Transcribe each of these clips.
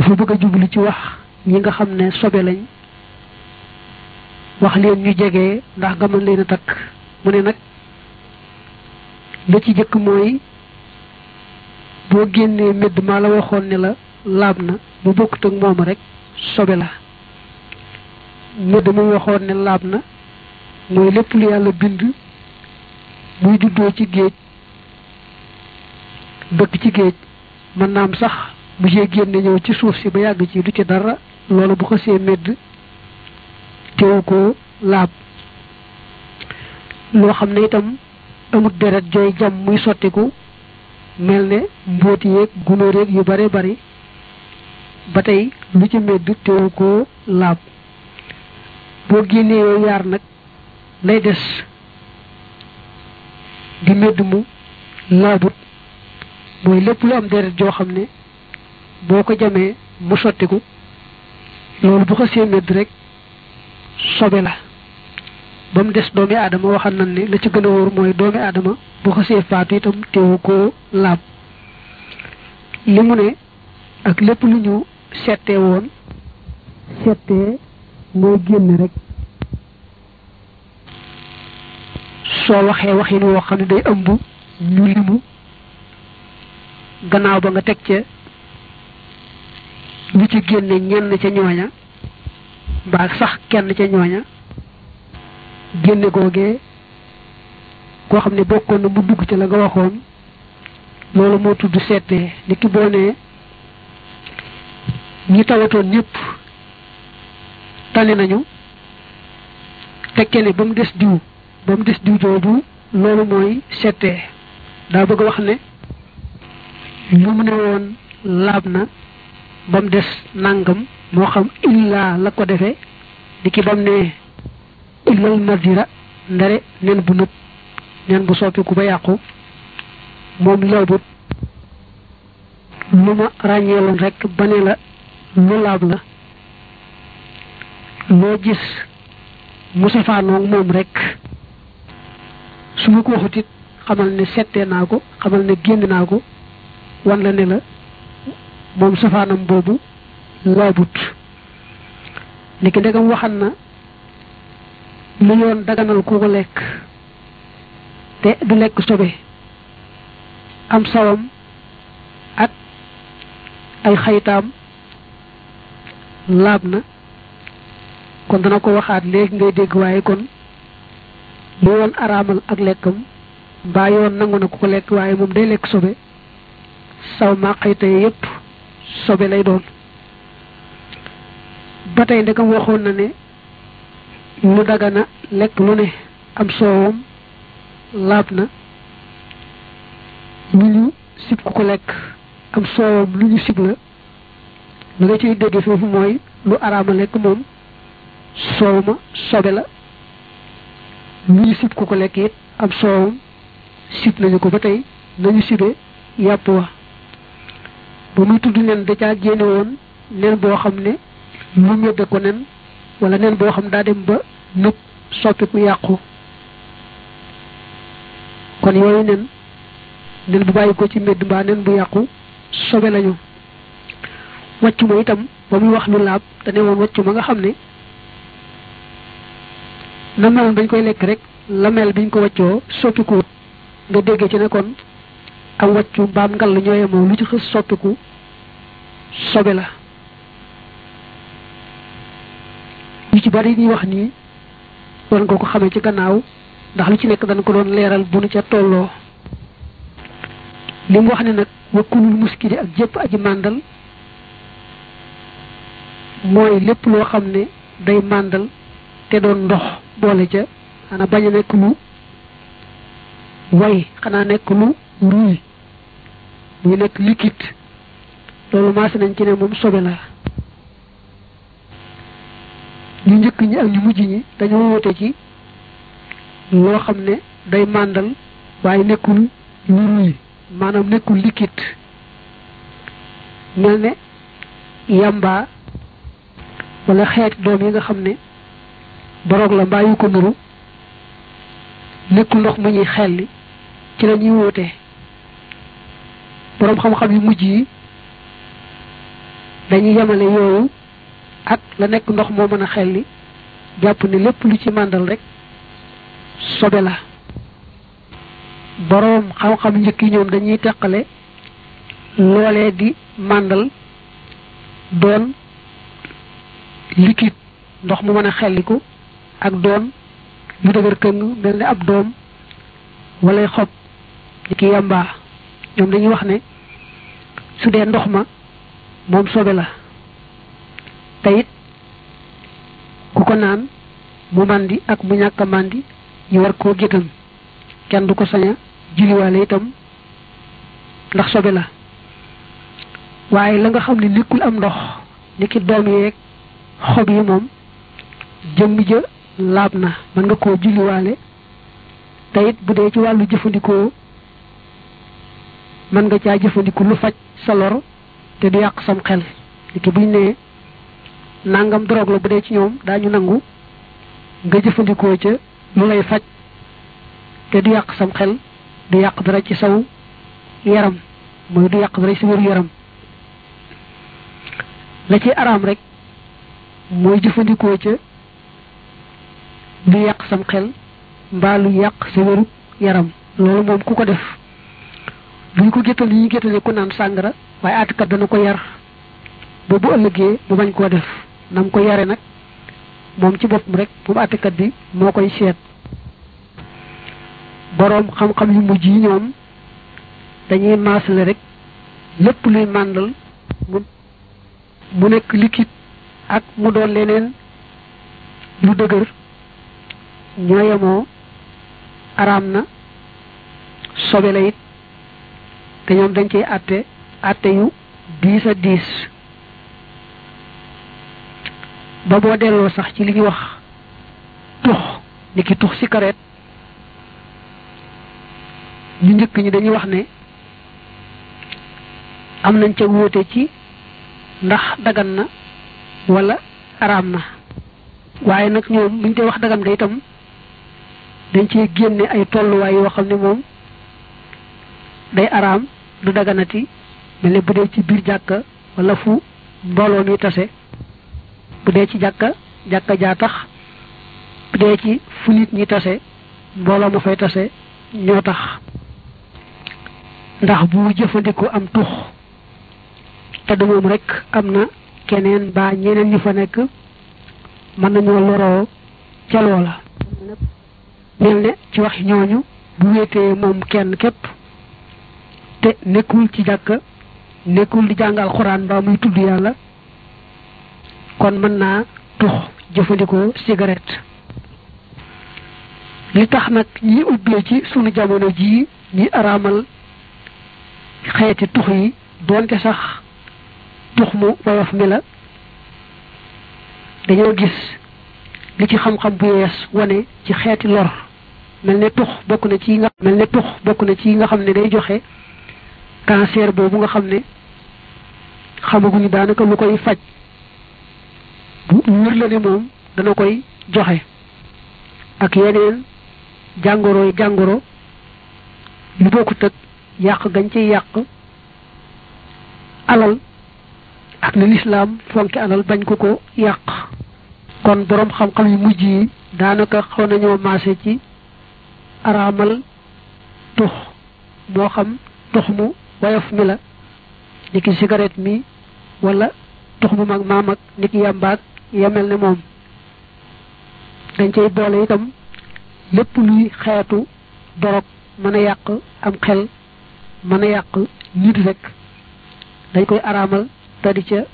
dafa bëgg a jublu ci wax ñi nga xam ne sobe lañ wax leen ñu jege ndax nga mën leen a takk mu ne nag la ci jëkk mooy boo génnee médd maa la waxoon ne la laab na bu bokkut ak moom rek sobe la médd mu waxoon ne laab na mooy lépp lu yàlla bind muy juddoo ci géej dëkk ci géej mën naam sax bu see génne ñëw ci suuf si ba yàgg ci du ci dara loolu bu xasee médd teewu ko laab loo xam ne itam amut deret jooy jam muy sottiku mel ne mbóoti yeeg gunóor yeeg yu bare bari ba tey lu ci médd teewu ko laab boo génnee yooyu yaar nag lay des di médd mu laabut mooy lépp lu am deret joo xam ne boo ko jamee mu sottiku loolu bu xasee médd rek sobe la ba mu des doomi aadama waxal nañ ne la ci gën a wóor mooy doomi aadama bu xasee faatu itam teewu koo laab li mu ne ak lépp lu ñu settee woon settee mooy génn rek soo waxee waxin woo xam ne day ëmb ñu limu gannaaw ba nga teg ca ñu ci génne ñenn ca ñooña mbaa sax kenn ca ñooña génne googee koo xam ne bokkoon na mu dugg ci la nga waxoon loolu moo tudd seetee ni ki boo nee ñi tawatoon ñëpp tane nañu tekke ne ba mu des diw ba mu des diw jooju loolu mooy seetee daa bëgg wax ne lu mu ne woon laab na ba mu des nangam moo xam illaa la ko defee di ki bam ne illal nadira ndare nen bu nëb nen bu soppiku ba yàqu moom laabut lu ma ràññeeloon rek ba ne la lu laab la loo gis mu safaanoog moom rek su ma ko waxut it xamal ne settee naa ko xamal ne génn naa ko wan la ne la moom safaanam boobu laabut niki ndegam waxan na lu yoon daganal ku ko lekk te du lekk sobe am sawam ak ay xaytaam laab na kon dana ko waxaat léegi ngay dégg waaye kon lu yoon araamal ak lekkam mbaa yoon nangu na ku ko lekk waaye moom day lekk sobe saw maa xayta yépp sobe lay doon ba tey ndekam waxoon na ne lu dagana lekk lu ne am soowam laab na lu ñu sib ku ko lekk am soowam lu ñu sib la lu nga ciy dégge foofu mooy lu araama lekk moom soow ma sobe la lu ñu sib ku ko lekk it am soowam sib nañu ko ba tey nañu sibe yàpp wa ba muy tudd nen da caa génne woon nen boo xam ne lu ñëdde ko nen wala nen boo xam daa dem ba nëb soppiku yàqu kon yooyu nen nen bu bàyyi ko ci mbedd mbaa nen bu yàqu sobe lañu wàccu ma itam ba muy wax lu laab te ne woon wàccu ma nga xam ne na meloon bañ koy lekk rek la mel biñ ko wàccoo soppiku nga déggee ci ne kon am wàccu mbaam ngal ñooye moom lu ci xës soppiku sobe la yu ci bari ñuy wax nii doon nga ko xamee ci gannaaw ndax lu ci nekk dañ ko doon leeral bu nu ca tolloo li mu wax ne nag wakkulul muskili ak jëpp aji màndal mooy lépp loo xam ne day màndal te doon ndox boole ca xanaa bañ a nekk lu way xanaa nekk lu ruy muy nekk liquide loolu maase nañ ci ne moom sobe la ñu njëkk ñi ak ñu mujj ñi dañoo wute ci loo xam ne day màndal waaye nekkul lu ruy maanaam nekkul liquide mel ne yamba wala xeeti doom yi nga xam ne boroog la mbaa yu ko nuru nekkul ndox mu ñuy xelli ci la ñuy wóote boroom xam-xam yu mujj yi dañuy yemale yooyu ak la nekk ndox moo mën a xelli jàpp ne lépp lu ci màndal rek sobe la boroom xam-xam njëkk yi ñoom dañuy teqale loolee di màndal doon liquide ndox mu mën a xelliku ak doon lu dëgër këng mel ne ab doom wala xob ni ki yàmbaa ñoom dañuy wax ne su dee ndox ma moom sobe la te it ku ko naan mu màndi ak mu ñàkk a màndi ñu war koo gétan kenn du ko sañ a julliwaale itam ndax sobe la waaye la nga xam ne nekkul am ndox ni ki doom yeeg xob yi moom jëmm ja laab na mën nga koo julliwaale te it bu dee ci wàllu jëfandikoo mën nga caa jëfandiku lu faj sa lor te du yàq sam xel ni ki buñ nee nangam drogue la bu dee ci ñoom daañu nangu nga jëfandikoo ca lu lay faj te du yàq sam xel du yàq dara ci saw yaram mooy du yàq dara ci wéru yaram la ci araam rek mooy jëfandikoo ca lu yàq sam xel mbaa lu yàq sa wéru yaram loolu moom ku ko def duñ ko géttal yi ñu géttale ku naan sàngara waaye àttekat dana ko yar ba bu ëllëgee mu bañ koo def nam ko yare nag moom ci boppam rek moom àttekat bi moo koy seet boroom xam-xam yu mujj yi ñoom dañuy maasale rek lépp luy màndal mu mu nekk liquide ak mu doon leneen lu dëgër ñoo yemoo araam na sobe la it te ñoom dañ cey àtte àtte yu diis a diis ba boo delloo sax ci li ñuy wax tux ni ki tux cigarette ñu njëkk ñi dañuy wax ne am nañ ca wóote ci ndax dagan na wala araam na waaye nag ñoom buñ koy wax dagan nga itam dañ cee génne ay tolluwaay yoo xam ne moom day araam du daganati mel ne bu dee ci biir jàkka wala fu mbooloo mi tase bu dee ci jàkka jàkka jaa tax bu dee ci fu nit ñi tase mbooloo ma fay tase ñoo tax ndax bu jëfandikoo am tux te du moom rek am na keneen ba ñeneen ñu fa nekk mën nañoo loroo ca loola mel ne ci wax ñooñu bu wéetee moom kenn képp te nekkul ci jàkka nekkul di jàngal xuraan ba muy tudd yàlla kon mën naa tux jëfandikoo cigarette li tax nag ñi ubbee ci sunu jamono jii ñi araamal xeeti tux yi doonte sax tux mu woyof mi la dañoo gis li ci xam-xam bu yees wane ci xeeti lor mel ne tux bokk na ci nga mel ne tux bokk na ci nga xam ne day joxe cancer boobu nga xam ne xamaguñu daanaka lu koy faj bu wër la ne moom dana koy joxe ak yeneen jàngoro yi jàngoro lu bokkut ak yàq gañ ci yàq alal ak ne lislaam fonki alal bañ ko ko yàq kon boroom xam-xam yu mujj yi daanaka xaw nañoo maase ci araamal tux moo xam tux mu woyof mi la ni ki cigarette mi wala tux mu mag maam ak ni ki yàmbaag yemel ne moom dañ cay boole itam lépp luy xeetu dorog mën a yàq am xel mën a yàq nit rek dañ koy araamal te di ca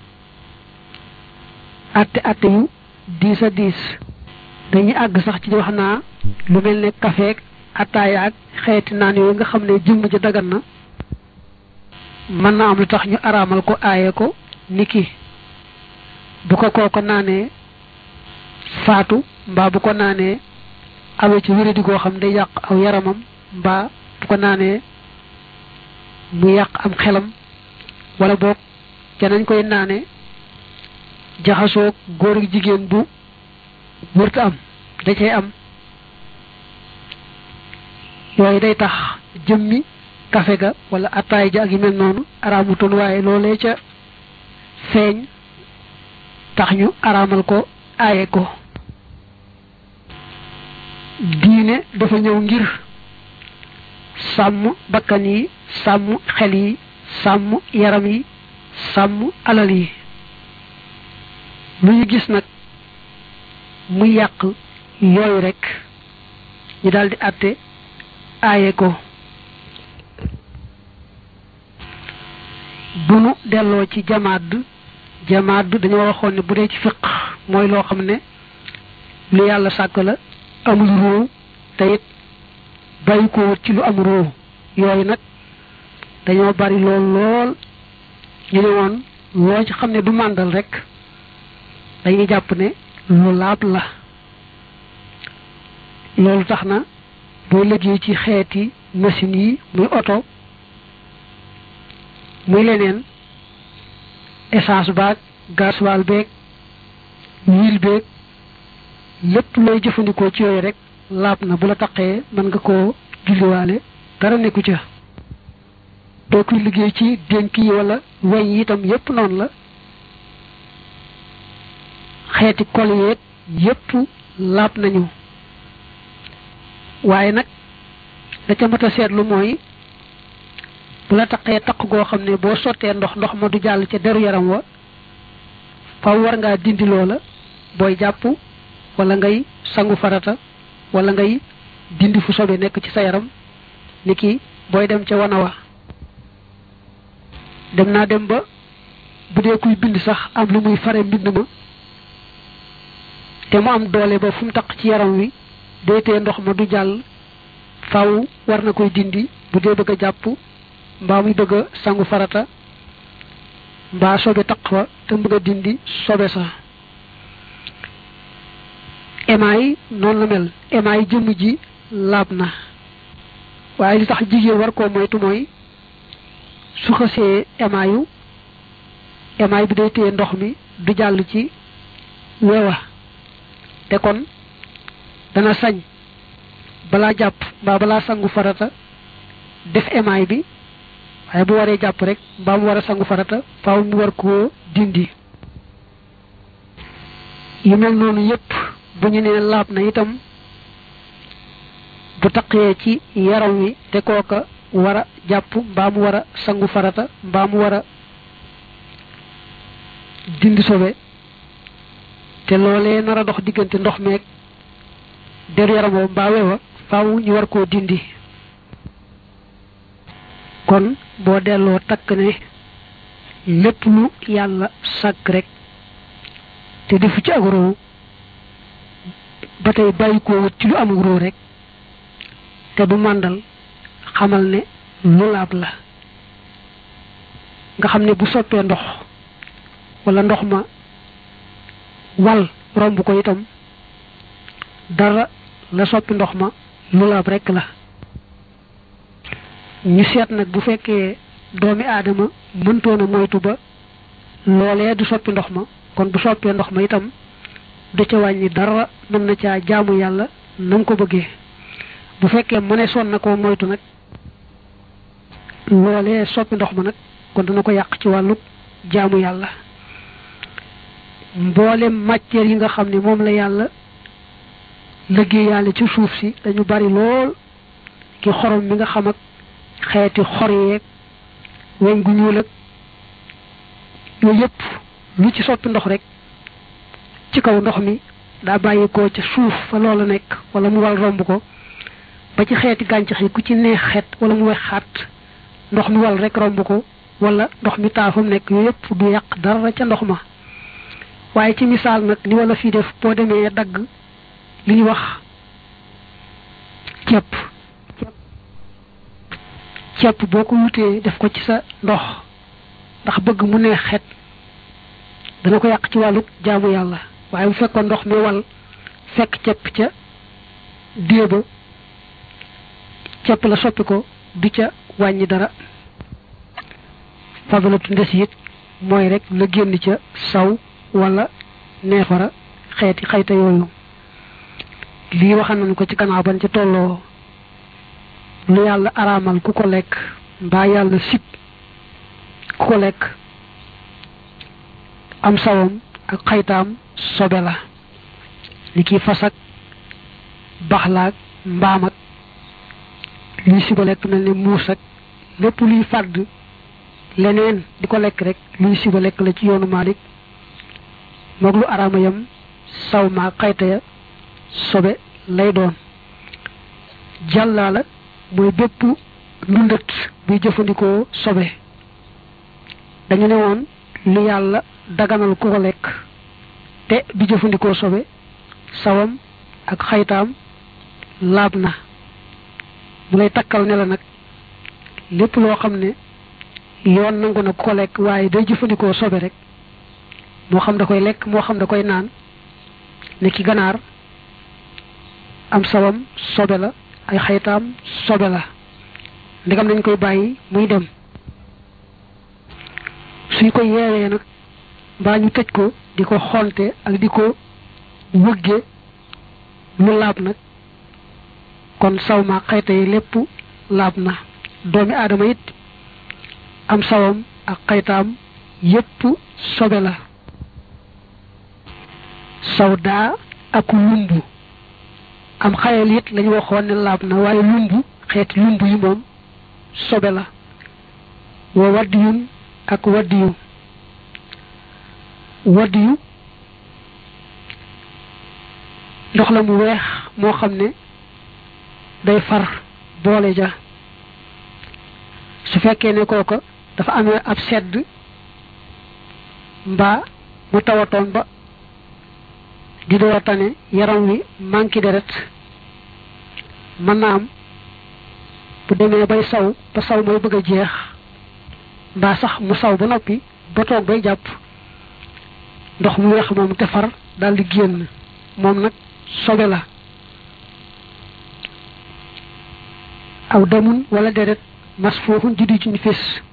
atte atte yu diis a diis dañuy àgg sax ci wax naa lu mel ne kafeek ataaya ak xeeti naan yooyu nga xam ne jëmm ja dagan na mën na am lu tax ñu araamal ko aaye ko niki bu ko kooko naanee faatu mbaa bu ko naanee awee ci wéradi goo xam day yàq aw yaramam mbaa bu ko naanee mu yàq am xelam wala boog ca nañ koy naane jaxasoog góor ak jigéen bu wërta am da cay am yooyu day tax jëmmi kafe ga wala attaay ja ak yu mel noonu araamutoon waaye loolee ca feeñ tax ñu araamal ko aaye ko diine dafa ñëw ngir sàmm bakkan yi sàmm xel yi sàmm yaram yi sàmm alal yi lu ñu gis nag mu yàq yooyu rekk ñu daldi àtte aaye ko bu nu delloo ci jamaad jamaad dañoo waxoon ne bu dee ci fiq mooy loo xam ne lu yàlla sàkk la amul róow te it bàyyi ko wut ci lu am róow yooyu nag dañoo bari lool lool ñu ne woon loo ci xam ne du màndal rek dañuy jàpp ne lu laab la loolu tax na boo liggéey ci xeeti machine yi muy oto muy leneen essence baag gasoil beeg huile beeg lépp looy jëfandikoo ci yooyu rek laab na bu la taqee mën nga koo julliwaale dara nekku ca doo koy liggéey ci dénk yi wala weñ yi itam yépp noonu la xeeti kol yeeg yépp laab nañu waaye nag da ca mat a seetlu mooy bu la taqee taq goo xam ne boo sottee ndox ndox ma du jàll ca deru yaram wa faw war ngaa dindi loola booy jàpp wala ngay sangu farata wala ngay dindi fu sobe nekk ci sa yaram ni ki booy dem ca wana wa dem naa dem ba bu dee kuy bind sax am lu muy fare mbind ma te mu am doole ba fu mu taq ci yaram wi deetee ndox ma du jàll faw war na koy dindi bu dee bëgg a jàpp mbaa muy bëgg a sangu farata mbaa sobe taq fa te bëgg a dindi sobe sa emaay noonu la mel emaay jëmm ji laab na waaye li tax jigéen war koo moytu mooy su xësee emaayu emaay bi day téye ndox mi du jàll ci weewa te kon dana sañ balaa jàpp mbaa balaa sangu farata def emaay bi waaye bu waree jàpp rek mbaa mu war a sangu farata faaw mu war koo dindi yu mel noonu yépp bu ñu nee laab na itam bu taqee ci yaram wi te kooka war a jàpp mbaa mu war a sangu farata mbaa mu war a dindi sobe te loolee nar a dox diggante ndox meeg deru yaram woo mbaa wewa faaw ñu war koo dindi kon boo delloo takk ne lépp lu yàlla sàkk rek te defu ci ak roo ba tey bàyyi koo wut ci lu amul roo rek te du màndal xamal ne lu laab la nga xam ne bu soppee ndox wala ndox ma wal romb ko itam dara la soppi ndox ma lu laab rek la ñu seet nag bu fekkee doomi aadama mëntoon a moytu ba loolee du soppi ndox ma kon bu soppee ndox ma itam du ca wàññi dara mën na caa jaamu yàlla na mu ko bëggee bu fekkee mëne son na koo moytu nag loolee soppi ndox ma nag kon dana ko yàq ci wàllu jaamu yàlla mboolem matière yi nga xam ne moom la yàlla liggéey yàlla ci suuf si dañu bari lool ki xorom mi nga xam ak xeeti xor yeeg weñ gu ñuul ak yooyu yëpp lu ci soppi ndox rek ci kaw ndox mi daa bàyyi ko ca suuf fa loola nekk wala mu wal romb ko ba ci xeeti gàncax yi ku ci neex xet wala mu wex xaat ndox mi wal rek romb ko wala ndox mi taa fa mu nekk yooyu yëpp du yàq dara ca ndox ma waaye ci misaal nag li wala fii def boo demee dagg li ñuy wax ceeb ceeb boo ko wutee def ko ci sa ndox ndax bëgg mu neex xet dana ko yàq ci wàllu jaamu yàlla waaye bu fekkoon ndox mi wal fekk ceeb ca déeba ceeb la soppi ko du ca wàññi dara fadalatu ndes it mooy rek la génn ca saw wala neefara xeeti xayta yooyu lii waxan nañu ko ci gannaaw ban ca tolloo lu yàlla araamal ku ko lekk mbaa yàlla sib ku ko lekk am sawam ak xaytaam sobe la ni ki fas ak baxlaak mbaam ak luy siba lekk mel ni muus ak lépp luy fàdd leneen di ko lekk rek luy siba lekk la ci yoonu Maalik moog lu araama yam saw maa xayta ya sobe lay doon jàllaa la mooy bépp ndundat buy jëfandikoo sobe dañu ne woon lu yàlla daganal ku ko lekk te di jëfandikoo sobe sawam ak xaytaam laab na mu lay takkal ne la nag lépp loo xam ne yoon nangu na ku ko lekk waaye day jëfandikoo sobe rek moo xam da koy lekk moo xam da koy naan ne ki ganaar am sawam sobe la ay xaytaam sobe la ndegam nañ koy bàyyi muy dem suñ ko yeewee nag mbaa ñu tëj ko di ko xonte ak di ko wëgge lu laab nag kon saw ma xayta yi lépp laab na doomi aadama it am sawam ak xaytaam yépp sobe la saw daa ak lumbu am xayal it lañu waxoon ne laab na waaye lumbu xeeti lumbu yi moom sobe la wa waddiyun ak waddiyu waddiyu ndox la mu weex moo xam ne day far boole ja su fekkee ne kooka dafa amee ab sedd mbaa mu tawatoon ba di door a tane yaram wi manqué deret mën na am bu demee bay saw ba saw mooy bëgg a jeex mbaa sax mu saw ba noppi ba toog bay jàpp ndox mu weex moom te far daal di génn moom nag sobe la aw damun wala deret mas foofu juddi ci ñu fis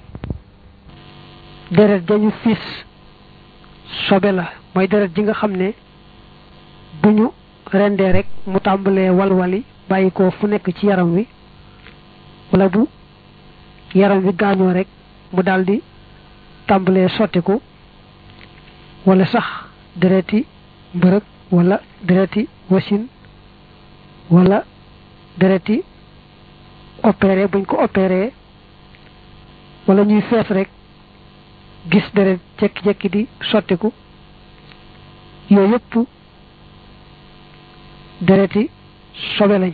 deret dañu fis sobe la mooy deret ji nga xam ne bu ñu rendee rek mu tàmbalee walwali bàyyi ko fu nekk ci yaram wi wala bu yaram wi gaañoo rek mu daldi tàmbalee sottiku wala sax dereti mbërëg wala dereti wasin wala dereti opéré buñ ko opéré wala ñuy fees rek gis deret jekki-jekki di sottiku yooyu yëpp dereti sobe lañ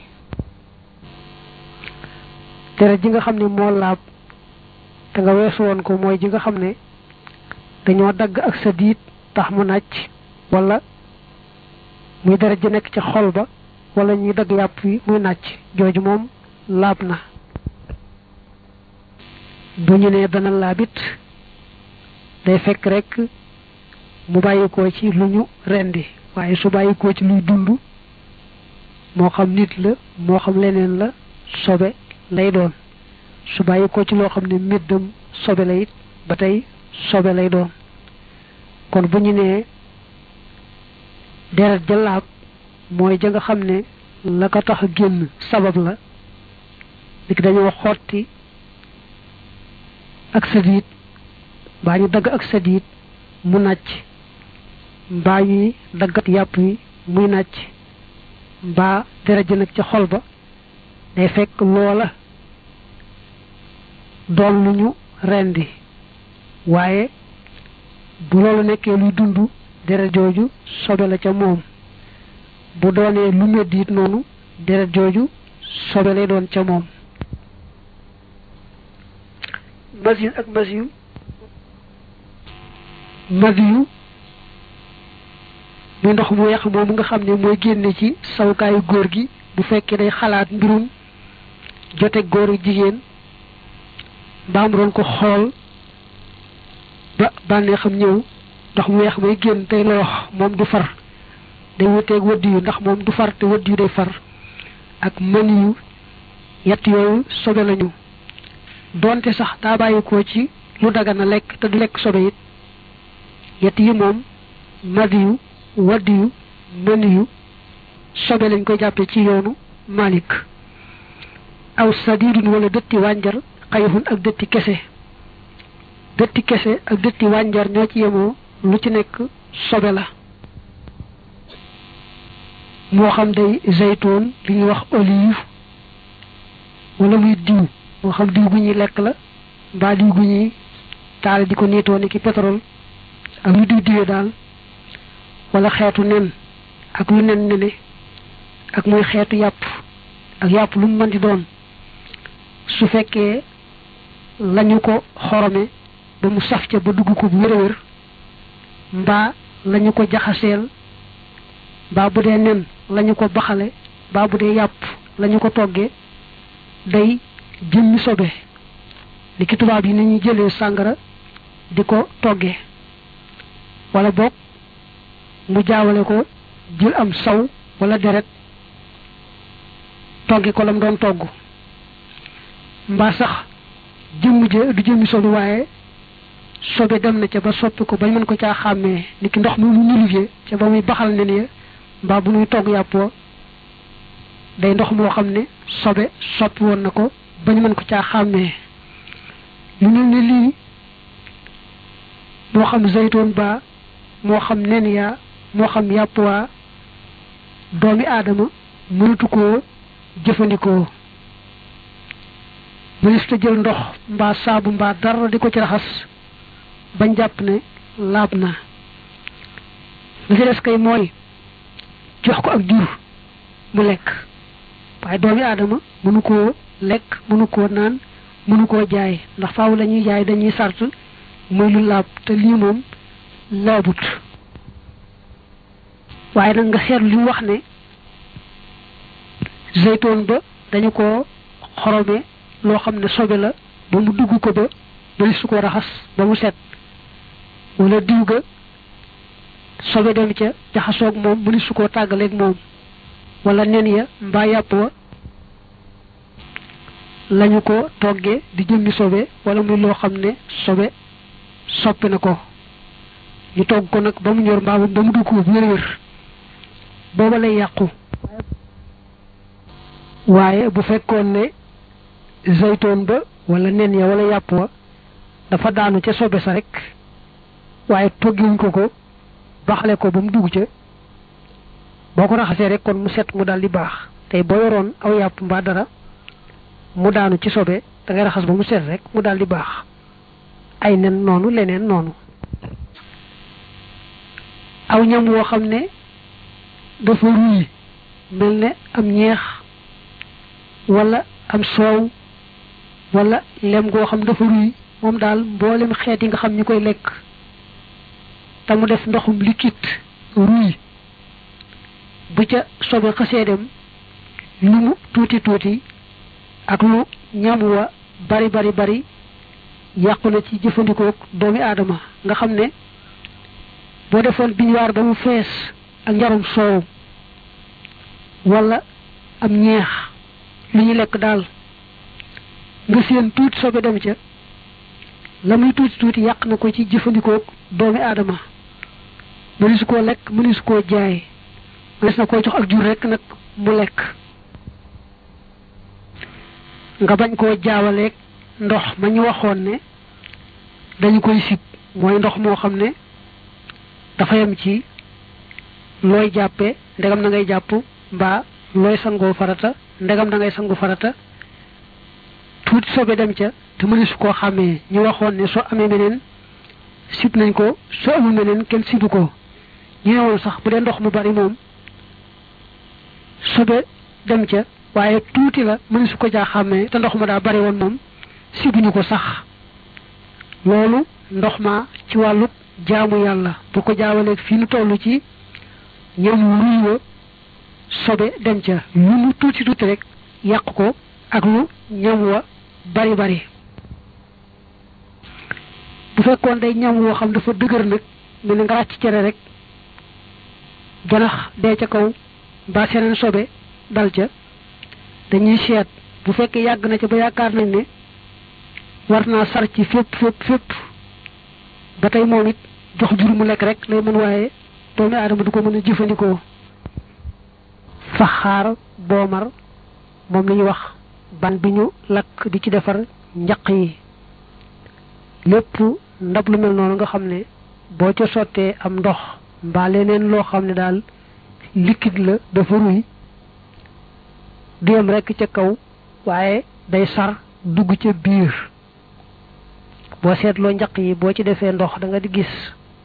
deret ji nga xam ne moo laab te nga weesu woon ko mooy ji nga xam ne dañoo dagg ak sa diit tax mu nàcc wala muy deret ji nekk ci xol ba wala ñuy dagg yàpp wi muy nàcc jooju moom laab na bu ñu nee dana laabit day fekk rek mu bàyyikoo ci lu ñu rendi waaye su bàyyikoo ci luy dund moo xam nit la moo xam leneen la sobe lay doon su bàyyikoo ci loo xam ne méddam sobe la it ba tey sobe lay doon kon bu ñu nee deret ja laab mooy ja nga xam ne la ko tax génn sabab la lik dañoo xotti ak sadiit mbaa ñu dagg ak sadiit mu nàcc mbaa ñuy daggat yàpp yi muy nàcc mbaa deret ji nag ca xol ba day fekk loola doon lu ñu rendi waaye bu loolu nekkee luy dund deret jooju sobe la ca moom bu doonee lu medd it noonu deret jooju sobe lay doon ca moom masiyu ak masiyu masiyu muy ndox mu weex moomu nga xam ne mooy génne ci sawukaayu góor gi bu fekkee day xalaat mbirum jote góor ak jigéen mbaam doon ko xool ba bànnee xam ñëw ndox mu weex may génn tey loox moom du far day wuteeg wëdd yu ndax moom du far te wëdd yu day far ak mën yu yett yooyu sobe lañu doonte sax daa bàyyi ko ci lu dagana lekk te du lekk sobe it yett yi moom madi yu wadd yu mën yu sobe lañ koy jàppe ci yoonu malik aw sadidun wala dëtti wànjar xayxun ak dëtti kese dëtti kese ak dëtti wànjar ñoo ci yemoo lu ci nekk sobe la moo xam day zaytoon li ñuy wax olive wala muy diw moo xam diw gu ñuy lekk la mbaa diw gu ñuy taal di ko niitoo ni ki pétrole ak lu diw diwee daal wala xeetu nen ak lu nen nene ak muy xeetu yàpp ak yàpp lu mu mën di doon su fekkee lañu ko xorome ba mu saf ca ba dugg ko bu wér a wér mbaa lañu ko jaxaseel mbaa bu dee nen lañu ko baxale mbaa bu dee yàpp lañu ko toggee day jëmmi sobe li ki tubaab yi ni ñuy jëlee sàngara di ko toggee wala boog mu jaawale ko jël am saw wala deret togge ko lam doon togg mbaa sax jëmm je du jëmmi sobe waaye sobe dem na ca ba soppi ko bañ mën ko caa xàmmee ni ki ndox mi mu nulivee ca ba muy baxal nen ya mbaa bu muy togg yàppoo day ndox moo xam ne sobe soppi woon na ko bañ mën ko caa xàmmee lu mel ne lii moo xam zaytoon ba moo xam nen yaa moo xam yàpp waa doomi aadama mënatu koo jëfandikoo mënista jël ndox mbaa saabu mbaa dara di ko ci raxas bañ jàpp ne laab na li ci des kay mooy jox ko ak jur mu lekk waaye doomi aadama mënu koo lekk mënu koo naan mënu koo jaay ndax faaw la ñuy jaay dañuy sart muy lu laab te lii moom laabut waaye nag nga seetlu li mu wax ne zeytoon ba dañu ko xorome loo xam ne sobe la ba mu dugg ko ba ba su ko raxas ba mu set wala diw ga sobe dem ca jaxasoog moom mu ni su koo tàggaleeg moom wala nen ya mbaa yàpp wa lañu ko toggee di jëmmi sobe wala muy loo xam ne sobe soppi na ko ñu togg ko nag ba mu ñor mbaa ba mu dugg ko bu wér-wér booba lay yàqu waaye bu fekkoon ne zaytoon ba wala nen ya wala yàpp wa dafa daanu ca sobe sa rek waaye toggiwuñ ko ko baxale ko ba mu dugg ca boo ko raxasee rek kon mu set mu daal di baax tey boo yoroon aw yàpp mbaa dara mu daanu ci sobe da ngay raxas ba mu set rek mu daal di baax ay nen noonu leneen noonu aw ñam woo xam ne dafa ruy mel ne am ñeex wala am soow wala lem goo xam dafa ruy moom daal mboolem xeet yi nga xam ñu koy lekk te mu def ndoxum liquide ruy bu ca sobe xasee dem lu mu tuuti tuuti ak lu ñam wa bari bari bari yàqu na ci jëfandikoo doomi aadama nga xam ne boo defoon biñuwaar ba mu fees ak njarum soow wala am ñeex lu ñu lekk daal nga seen tuuti sobe dem ca la muy tuuti tuuti yàq na ko ci jëfandikoo doomi aadama mënisu koo lekk mënisu koo jaay mënees na koo jox ak jur rekk nag mu lekk nga bañ koo jaawaleeg ndox ma ñu waxoon ne dañu koy sib mooy ndox moo xam ne dafa yem ci looy jàppe ndegam na ngay jàpp mbaa looy sangoo farata ndegam da ngay sangu farata tuuti sobe dem ca te mënesu koo xàmmee ñu waxoon ne soo amee meneen sib nañ ko soo amul meneen kenn sibu ko ñu ne woon sax bu dee ndox mu bari moom sobe dem ca waaye tuuti la mënesu ko jaa xàmmee te ndox ma daa bari woon moom sibuñu ko sax loolu ndox ma ci wàllu jaamu yàlla bu ko jaawaleeg fii nu toll ci ñam luy wa sobe dem ca lu mu tuuti tuuti rek yàq ko ak lu ñam wa bari bari bu fekkoon day ñam woo xam dafa dëgër nag mel ni nga ràcc cere rek janax dee ca kaw mbaa seneen sobe dal ca dañuy seet bu fekkee yàgg na ca ba yaakaar nañ ne war naa sar ci fépp fépp fépp ba tey moom it jox jur mu lekk rek lay mën waaye doomi aadama du ko mën a jëfandikoo faxaar boomar moom la ñuy wax ban bi ñu lakk di ci defar njaq yi lépp ndab lu mel noonu nga xam ne boo ca sottee am ndox mbaa leneen loo xam ne daal liquide la dafa ruy du yem rekk ca kaw waaye day sar dugg ca biir boo seetloo njaq yi boo ci defee ndox da nga di gis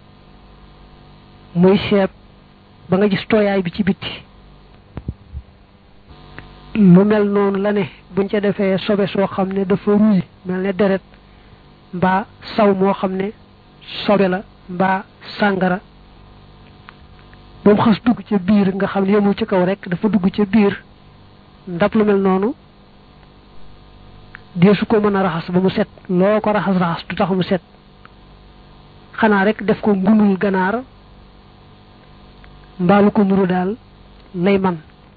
muy seeb ba nga gis tooyaay bi ci bitti lu mel noonu la ne buñ ca defee sobe soo xam ne dafa ruy mel ne deret mbaa saw moo xam ne sobe la mbaa sàngara ba mu xas dugg ca biir nga xam ne yemul ci kaw rek dafa dugg ca biir ndab lu mel noonu deesu ko mën a raxas ba mu set loo ko raxas raxas du tax mu set xanaa rek def ko ngunul ganaar mbaalu ko nuru daal lay man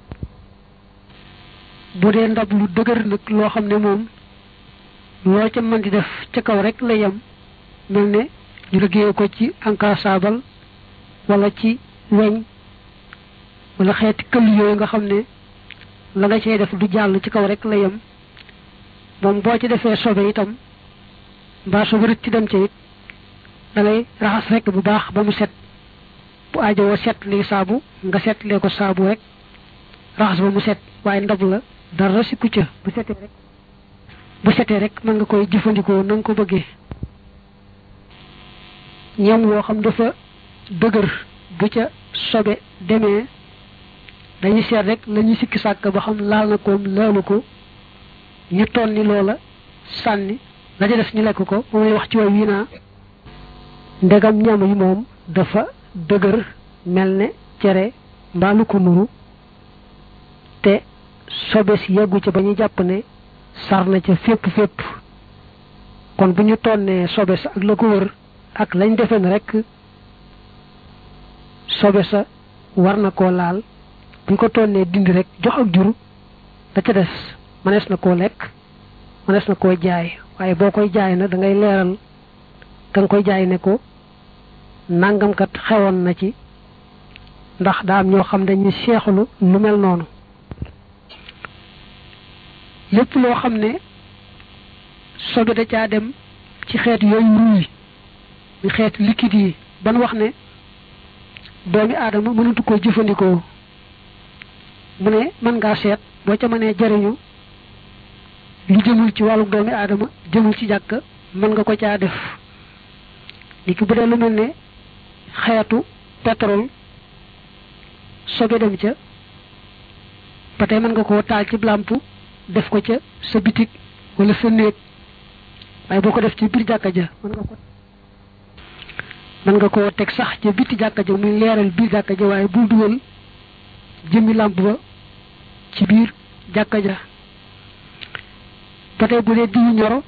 bu dee ndab lu dëgër nag loo xam ne moom loo ca mën di def ca kaw rek la yem mel ne ñu liggéeye ko ci encassable wala ci weñ wala xeeti këll yooyu nga xam ne la nga cey def du jàll ci kaw rek la yem moom boo ci defee sobe itam mbaa sobe rëcc ci dem ca it da ngay raxas rek bu baax ba mu set bu aajowoo set lii saabu nga set lee ko saabu rek raxas ba mu set waaye ndab la dara si kucca bu setee rek bu setee rek mën nga koy jëfandikoo na nga ko bëggee ñam woo xam dafa dëgër bu ca sobe demee dañuy seet rek la ñuy sikki sàkk ba xam laal na koom laalu ko ñu ton ni loola sànni la ca des ñu lekk ko moom lay wax ci way wii naa ndegam ñam yi moom dafa dëgër mel ne cere mbaalu ko nuru te sobe si yeggu ca ba ñu jàpp ne sar na ca fépp fépp kon bu ñu tonnee sobe sa ak la ko wër ak lañ defe ne rek sobe sa war na koo laal buñ ko tonnee dindi rek jox ak jur da ca des mënees na koo lekk mënees na koo jaay waaye boo koy jaay na da ngay leeral ka nga koy jaay ne ko nangamkat xewoon na ci ndax daa am ñoo xam dañuy seexlu lu mel noonu lépp loo xam ne sobe da caa dem ci xeet yooyu ruuy ñu xeet liquide yi ban wax ne doomi aadama mënatu koo jëfandikoo mu ne mën ngaa seet boo ca mënee jariñu lu jëmul ci wàllu doomi aadama jëmul ci jàkk mën nga ko caa def li ki bu dee lu mel ne xeetu pétrole sobe dem ca ba tey mën nga koo taal ci lamp def ko ca sa bitig wala sa néeg waaye boo ko def ci biir jàkka ja mën nga ko mën nga koo teg sax ca biti jàkka ja muy leeral biir jàkka ja waaye bul dugal jëmmi lamp ba ci biir jàkka ja ba tey bu dee diwu ñoro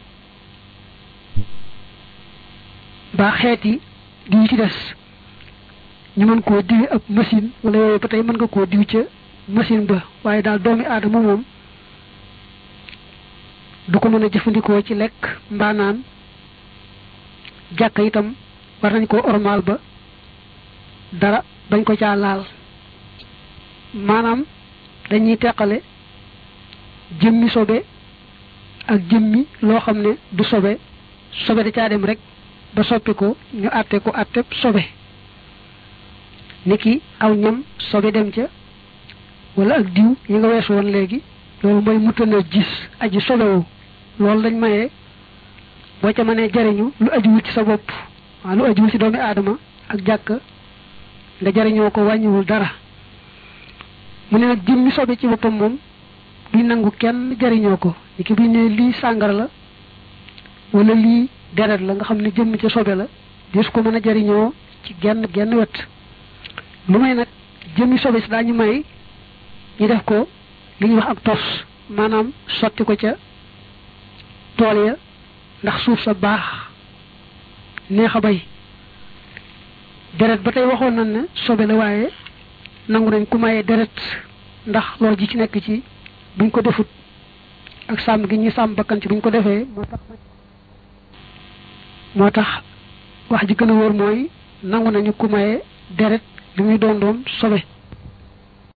ba xeet yi diw ci des ñu mën koo diwi ab machine wala yooyu ba tey mën nga koo diw ca machine ba waaye daal doomi aadama moom du ko mën a jëfandikoo ci lekk mbaa naan jàkka itam war nañ koo ormaal ba dara bañ ko caa laal maanaam dañuy teqale jëmmi sobe ak jëmmi loo xam ne du sobe sobe da caa dem rek ba soppi ko ñu àtte ko àtte sobe niki aw ñam sobe dem ca wala ak diw yi nga weesu woon léegi loolu mooy mutana gis aji sobewu loolu dañ mayee boo ca mënee jariñu lu ajuwul ci sa bopp waaw lu ajuwul ci doomi aadama ak jàkk nga jariñoo ko wàññiwul dara mu ne nag jëmmi sobe ci boppam moom duñ nangu kenn jariñoo ko niki buñ ne lii sàngara la wala lii deret la nga xam ne jëmm ca sobe la des ko mën a jariñoo ci genn genn wet lu may nag jëmmi sobe si daañu may ñu def ko li ñuy wax ak tos maanaam sotti ko ca tool ya ndax suuf sa baax neex a bay deret ba tey waxoon nañ ne sobe la waaye nangu nañ ku maye deret ndax loolu ji ci nekk ci buñ ko defut ak sàmm gi ñuy sàmm bakkan ci buñ ko defee moo tax moo tax wax ji gën a wóor mooy nangu nañu ku maye deret li muy doon doon sobe